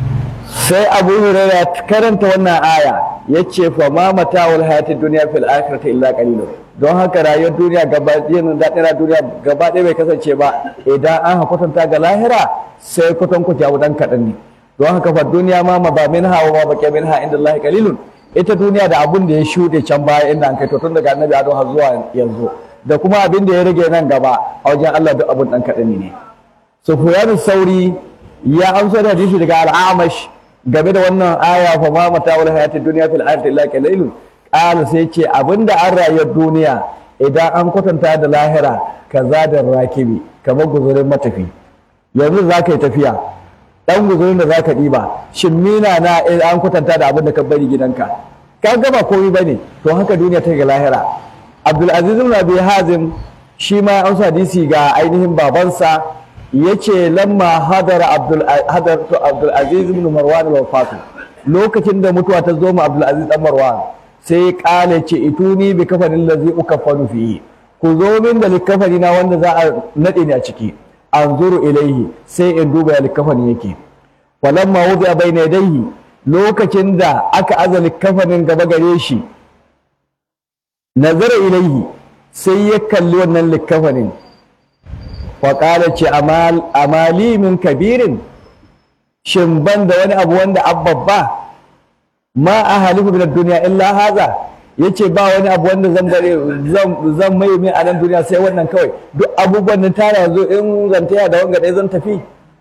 sai abu huraira karanta wannan aya ya ce fa ma mata'ul hayatid dunya fil akhirati illa qalilun don haka rayuwar duniya gaba yin daɗin duniya gaba ɗaya bai kasance ba idan an kwatanta ga lahira sai kwatan ku jawo dan kaɗan ne don haka fa duniya ma ma ba minha wa ma baqiya minha inda Allah qalilun ita duniya da abun da ya shuɗe can baya inda an kai to tun daga annabi Adam har zuwa yanzu da kuma abin da ya rage nan gaba a wajen Allah duk abun dan kaɗan ne Sufyan Sauri ya amsa da hadisi daga Al-Amash game da wannan aya fa ma mata'ul hayatid dunya fil akhirati illa qalilun qala sai ce abinda an rayuwar duniya idan an kwatanta da lahira kaza da rakibi kamar guzurin matafi yanzu za ka yi tafiya dan guzurin da za ka ɗiba shin mina na in an kwatanta da abin da ka bari gidanka ka gaba komai bane to haka duniya ta ga lahira abdulaziz ibn abi hazim shi ma ya amsa hadisi ga ainihin babansa yace lamma hadara abdul hadartu abdul aziz ibn marwan al wafatu lokacin da mutuwa ta zo ma abdul aziz dan marwan sai kale ce ituni bi kafanin ladzi ukaffanu fihi ku zo min da likafani na wanda za a nade ni a ciki anzuru ilaihi sai in duba ya likafani yake falamma wudi'a bayna yadayhi lokacin da aka aza likafanin gaba gare shi nazara ilaihi sai ya kalli wannan likafanin faƙala ce amali min kabirin shin ban da wani abu wanda abbabba ma a halifu min duniya illa haza yace ba wani abu wanda zan bare zan mai min a nan duniya sai wannan kawai duk abubuwan nan tara yanzu in zan taya da wanga ɗaya zan tafi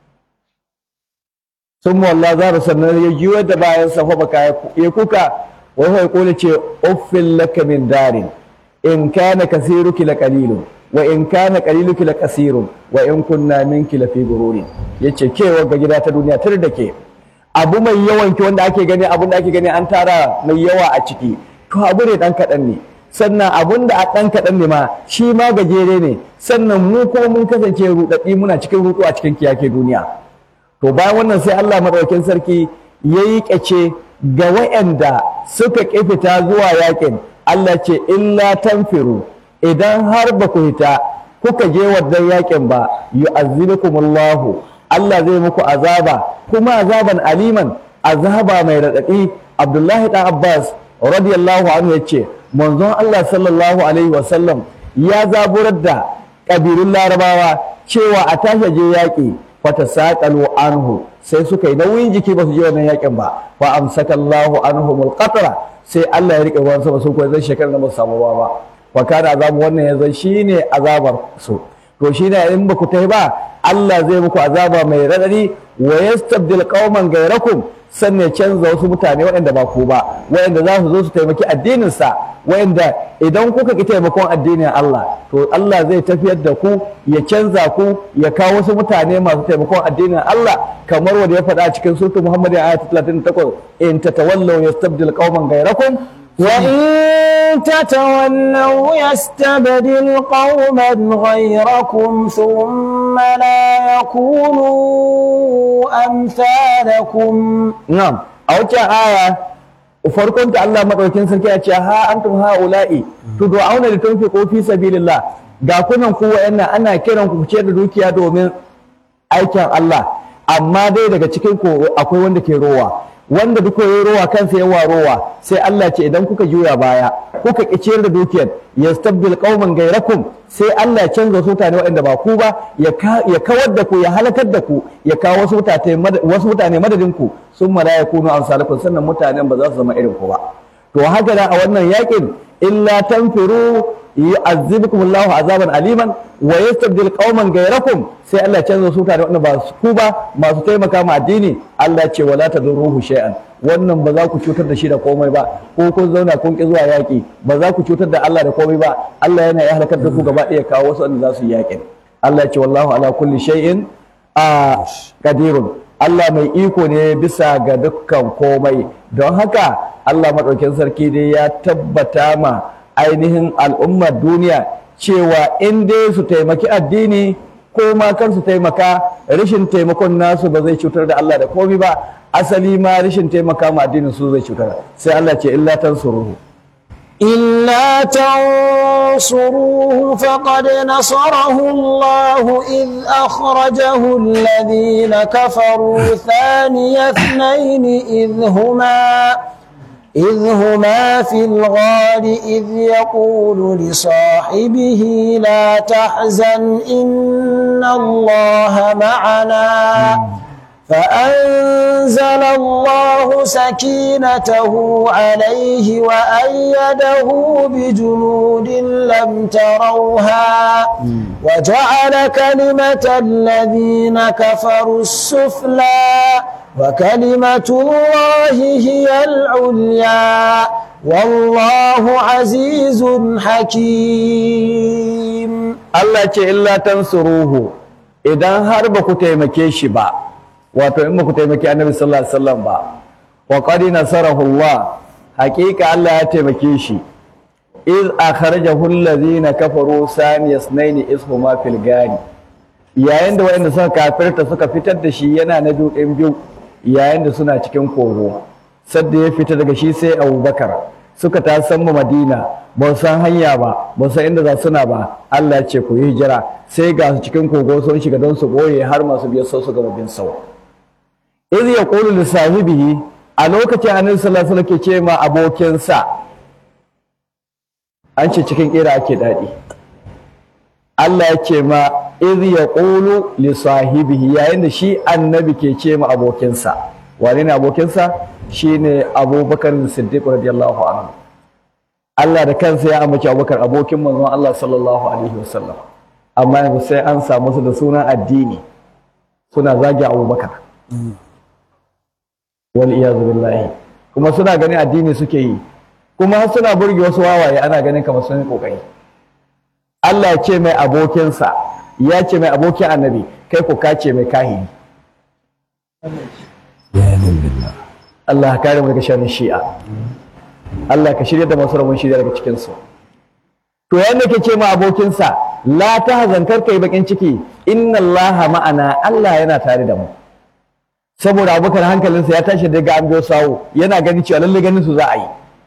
sun wallah za su sannan ya juyo da bayan safa baka ya kuka wai ya kula ce uffin laka min darin in kana kasiruki la qalilun wa in kana qaliluki la kasirun wa in kunna minki la fi gururin yace ke ga gida ta duniya tar da ke abu mai yawan ki wanda ake gani abun da ake gani an tara mai yawa a ciki to abu ne dan kadan ne sannan abun da a dan kadan ne ma shi ma gajere ne sannan mu kuma mun kasance rudaddi muna cikin rudu a cikin kiyake duniya to bayan wannan sai Allah madaukakin sarki yayi kace ga wayanda suka kifita zuwa yakin Allah ce illa tanfiru idan har ba ku hita kuka je wannan yakin ba yu'azzibukumullahu Allah zai muku azaba kuma azaban aliman azaba mai radadi Abdullahi dan Abbas radiyallahu anhu yace manzon Allah sallallahu alaihi wasallam ya zaburar da kabilun Larabawa cewa a tashi je yaki fatasaqalu anhu sai suka yi nauyin jiki ba su je wannan yakin ba fa amsakallahu anhumul qatra sai Allah ya rike ruwan sama sun koyi zai shekarar da ba su samu ruwa ba wa kana azabu wannan yanzu shine azabar su to shine in ba ku tai ba Allah zai muku azaba mai radadi wa yastabdil qauman ghayrakum sannan canza wasu mutane waɗanda ba ku ba waɗanda za su zo su taimaki addinin sa waɗanda idan kuka ki taimakon addinin Allah to Allah zai tafiyar da ku ya canza ku ya kawo wasu mutane masu taimakon addinin Allah kamar wanda ya faɗa cikin surtu Muhammad ayat 38 in tatawallaw yastabdil qauman ghayrakum وإن تتولوا يستبدل قوما غيركم ثم لا يكونوا أمثالكم Na'am, a waccan aya farkon ta Allah madaukin sarki ya ce ha antum haula'i tud'auna litunfiqu fi sabilillah ga kunan ku wayannan ana kiran ku ce da dukiya domin aikin Allah amma dai daga cikin ku akwai wanda ke rowa wanda duk yayi rowa kansa yawa rowa sai Allah ce idan kuka juya baya kuka ki ciyar da dukiyar yastabdil qauman gairakum sai Allah ya canza wasu mutane waɗanda ba ku ba ya kawar da ku ya halakar da ku ya kawo wasu mutane wasu mutane madadin ku sun mala ya kunu amsalakum sannan mutanen ba za su zama irin ku ba to haka da a wannan yakin illa tanfiru yu'azzibukum Allahu azaban aliman wa yastabdil qauman ghayrakum sai Allah ya canza su tare wanda ba su ku ba masu taimaka ma addini Allah ce wala tadurruhu shay'an wannan ba za ku cutar da shi da komai ba ko kun zauna kun ki zuwa yaki ba za ku cutar da Allah da komai ba Allah yana ya halakar da ku gaba ɗaya kawo wasu wanda za su yi yakin Allah ya ce wallahu ala kulli shay'in a qadirun Allah mai iko ne bisa ga dukkan komai don haka Allah madaukakin sarki dai ya tabbata ma ainihin al'ummar duniya cewa in dai su taimaki addini ko ma kan su taimaka rashin taimakon nasu ba zai cutar da Allah da komai ba asali ma rashin taimaka ma addinin su zai cutar sai Allah ce illa tansuruhu إلا تنصروه فقد نصره الله إذ أخرجه الذين كفروا ثاني اثنين إذ هما إذ هما في الغار إذ يقول لصاحبه لا تحزن إن الله معنا فأنزل الله سكينته عليه وأيده بجنود لم تروها وجعل كلمة الذين كفروا السفلى وكلمة الله هي العليا والله عزيز حكيم Allah ce illa tansuruhu idan har ba ku taimake shi ba wato in ba ku taimake annabi sallallahu alaihi wasallam ba wa qad nasarahu Allah haqiqa Allah ya taimake shi iz akhrajahu allazina kafaru saniyasnaini ishuma fil gari yayin da wayanda suka kafirta suka fitar da shi yana na dukin biyu yayin da suna cikin kogo sadda ya fita daga shi sai Abubakar suka ta san mu Madina ba su san hanya ba ba su san inda za suna ba Allah ya ce ku yi hijira sai ga su cikin kogo sun shiga don su boye har masu biyar sau su gaba bin sau iz yaqulu li sahibihi a lokacin annabi sallallahu alaihi wasallam ke ce ma abokinsa an ce cikin kira ake daɗi Allah ya ce ma iz yaqulu li sahibihi yayin da shi annabi ke ce ma abokinsa wane ne abokinsa shine Abubakar Siddiq radiyallahu anhu Allah da kansa ya amince Abubakar abokin manzon Allah sallallahu alaihi wasallam amma yanzu sai an samu su da sunan addini suna zagi Abubakar wal iyazu billahi kuma suna ganin addini suke yi kuma suna burge wasu wawaye ana ganin kamar sun yi kokari Allah ya ce mai abokinsa ya ce mai abokin annabi kai ku kace mai kahiri Allah ka kare mu daga sharrin shi'a Allah ka shirya da masu rabon shirya daga cikin su to yanda ke ce ma abokinsa la tahzan kar kai bakin ciki inna Allah ma'ana Allah yana tare da mu saboda abubakar hankalinsa ya tashi daga an biyo sawo yana gani cewa lalle ganin su za a yi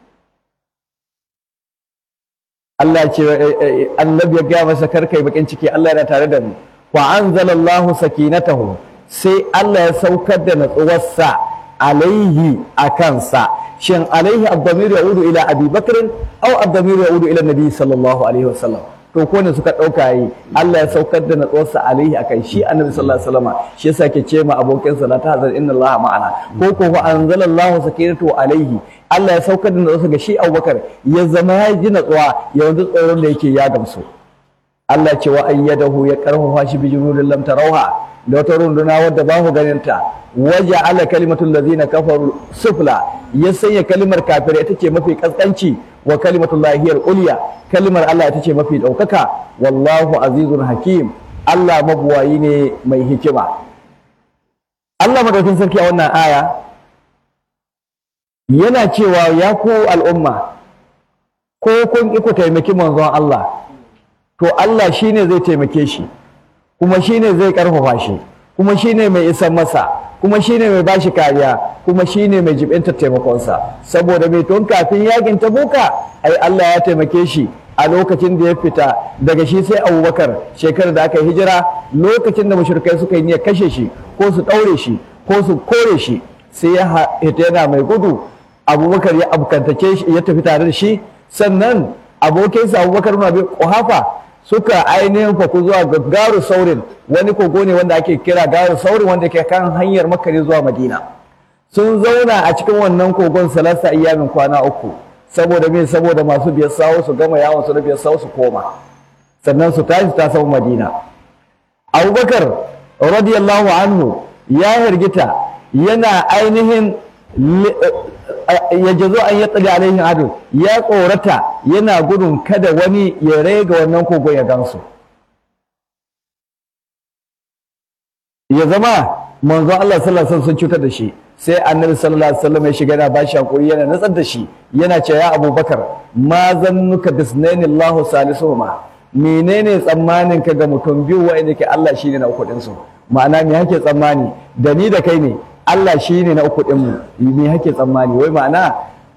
Allah ce annabi ya gaya masa kar kai bakin ciki Allah yana tare da mu wa anzalallahu sakinatahu sai Allah ya saukar da natsuwarsa alaihi a kansa shin alaihi abdamir yaudu ila abi bakr aw abdamir yaudu ila nabi sallallahu alaihi wasallam to ko ne suka dauka yi Allah ya saukar da natsuwarsa alaihi akan shi annabi sallallahu alaihi wasallam shi yasa ke ce ma abokin sa la tahzan inna Allah ma'ana ko ko wa anzalallahu sakinatahu alaihi Allah ya saukar da natsuwarsa ga shi Abubakar ya zama ya ji natsuwa yanzu tsoron da yake ya gamsu Allah ce wa ayyadahu ya karfafa shi bi junudin lam tarawha da wata runduna wadda ba ku ganin ta waje ala kalimatul ladina kafaru sufla ya sanya kalimar kafirai ita ce mafi kaskanci wa kalimatul lahiyar ulya kalimar Allah ita ce mafi daukaka wallahu azizun hakim Allah mabuwayi ne mai hikima Allah madaukin sarki a wannan aya yana cewa ya ku al'umma ko kun ki ku taimaki manzon Allah to Allah shine zai taimake shi kuma shine zai karfafa shi kuma shine mai isan masa kuma shine mai bashi kariya kuma shine mai jibinta taimakonsa saboda mai tun kafin yakin tabuka ai Allah ya taimake shi a lokacin da ya fita daga shi sai abubakar shekarar da aka yi hijira lokacin da mashirkai suka yi niyyar kashe shi ko su ɗaure shi ko su kore shi sai ya hita yana mai gudu abubakar ya abkantace shi ya tafi tare da shi sannan abokinsa abubakar na bin kuhafa suka ainihin faku zuwa ga garu saurin wani kogo ne wanda ake kira garu saurin wanda ke kan hanyar makka ne zuwa madina sun zauna a cikin wannan kogon salasa ayyamin kwana uku saboda me saboda masu biyar sawo su gama yawon su na biyar sawo su koma sannan su tashi ta samu madina abubakar radiyallahu anhu ya hirgita yana ainihin ya jazo an ya tsali alaihin adu ya tsorata yana gudun kada wani ya rega wannan kogon ya gansu ya zama manzon Allah sallallahu alaihi wasallam sun cutar da shi sai annabi sallallahu alaihi wasallam ya shiga yana bashi hakuri yana natsar da shi yana cewa ya abubakar ma zannuka bisnaini Allahu salisuhuma menene tsammanin ka ga mutum biyu wa'anda ke Allah shine na uku su ma'ana me hake tsammani da ni da kai ne Allah shine na uku din mu me hake tsammani wai ma'ana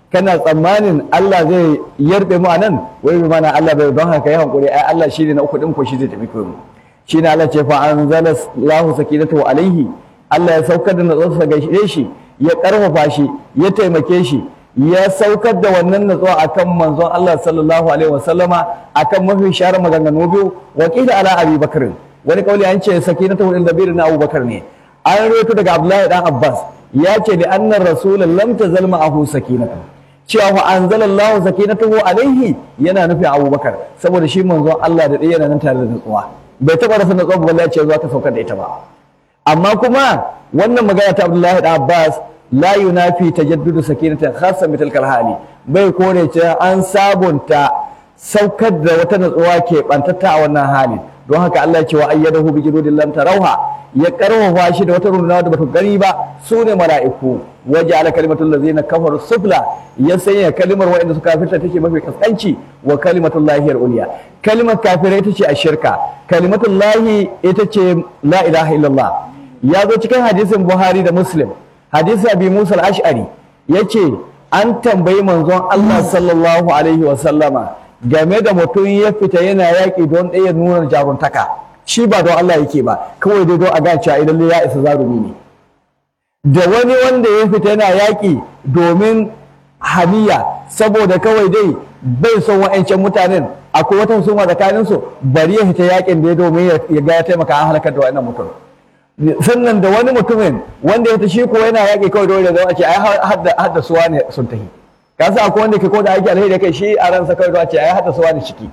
kana tsammanin Allah zai yarbe mu anan wai bi mana Allah bai don haka yi hankuri ai Allah shine na uku din ko shi zai tafi mu shine Allah ce fa anzala Allahu sakinatahu alaihi Allah ya saukar da natsuwarsa ga shi ya karfafa shi ya taimake shi ya saukar da wannan natsuwa akan manzon Allah sallallahu alaihi wasallama akan mafi shahara maganganu biyu wa qila ala abi bakr wani kauli an ce sakinatahu lil nabiyyi na Abu Bakar ne an rawaito daga Abdullahi dan Abbas ya ce da annar rasul lam tazal ma'ahu sakinatu cewa wa anzalallahu sakinatahu alaihi yana nufin Abu Bakar saboda shi manzon Allah da ɗaya yana nan tare da natsuwa bai taɓa rasa natsuwa ba balle ya ce zuwa ta saukar da ita ba amma kuma wannan magana ta Abdullahi dan Abbas la yunafi tajaddudu sakinatan khassa mithl hali bai kore ce an sabunta saukar da wata natsuwa ke bantatta a wannan halin don haka Allah ya ce wa ayyadahu bi jududin lam tarawha ya karfafa shi da wata runduna da bata gani ba su ne mala'iku waje ala kalimatul ladzina kafaru sufla ya sanya kalimar waɗanda suka kafirta take mafi kaskanci wa kalimatul lahi uliya kalimar kafirai ita ce ashirka kalimatul lahi ita ce la ilaha illallah ya zo cikin hadisin buhari da muslim hadisi abi musa al-ash'ari yace an tambayi manzon Allah sallallahu alaihi wa sallama game da mutum ya fita yana yaƙi don ɗaya nuna jaruntaka shi ba don Allah yake ba kawai dai don a ga cewa idan ya isa zarumi ne da wani wanda ya fita yana yaƙi domin haniya saboda kawai dai bai son wa'ancan mutanen akwai wata husuma tsakaninsu bari ya fita yaƙin da ya domin ya ga ya taimaka an halakar da wa'annan mutum sannan da wani mutumin wanda ya tashi ko yana yaƙi kawai dole da ce ai hadda suwa ne sun tahi ka sa akwai wanda ke ko da aiki alheri da kai shi a ransa kawai da ce ai hadda suwa ne ciki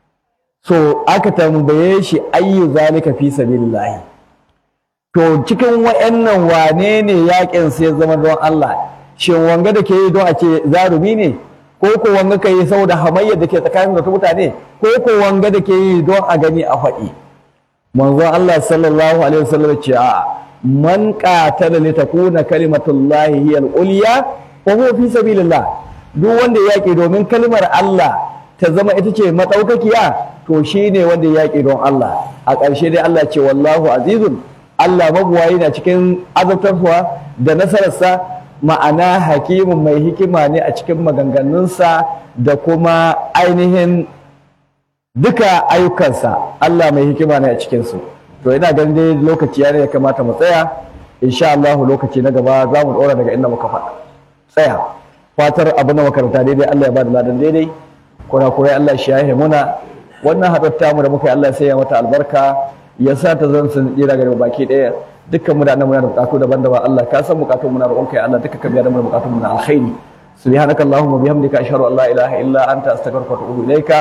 so aka tambaye shi ayyu zalika fi sabilillah to cikin wayannan wane ne yaƙin sai ya zama don Allah shin wanga da ke yi don a ce zarumi ne ko ko wanga ka yi saboda hamayyar da ke tsakanin da mutane ko ko wanga da ke yi don a gani a faɗi manzon Allah sallallahu alaihi wasallam ce a man qatala li takuna kalimatullahi hiya al-ulya wa huwa fi sabilillah duk wanda yaki domin kalmar Allah ta zama ita ce madaukakiya to shine wanda yaki don Allah a ƙarshe dai Allah ce wallahu azizun Allah mabuwayi na cikin azabtarwa da nasararsa ma'ana hakimin mai hikima ne a cikin maganganunsa da kuma ainihin duka ayyukansa Allah mai hikima ne a cikinsu to ina ganin dai lokaci ya ne ya kamata mu tsaya insha Allah lokaci na gaba za mu ɗora daga inda muka faɗa tsaya fatar abu na makaranta daidai Allah ya bada ladan daidai kurakurai Allah shi ya muna wannan haɗar mu da muka yi Allah sai ya mata albarka ya sa ta zan sun tsira gare baki ɗaya dukkan mu da nan muna da bukatu daban-daban Allah ka san bukatun mu na roƙon kai Allah duka ka biya da mu bukatun mu na alkhairi subhanaka allahumma bihamdika ashhadu an la ilaha illa anta astaghfiruka wa atubu ilaika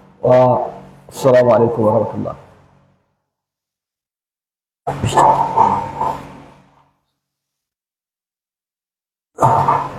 والسلام عليكم ورحمة الله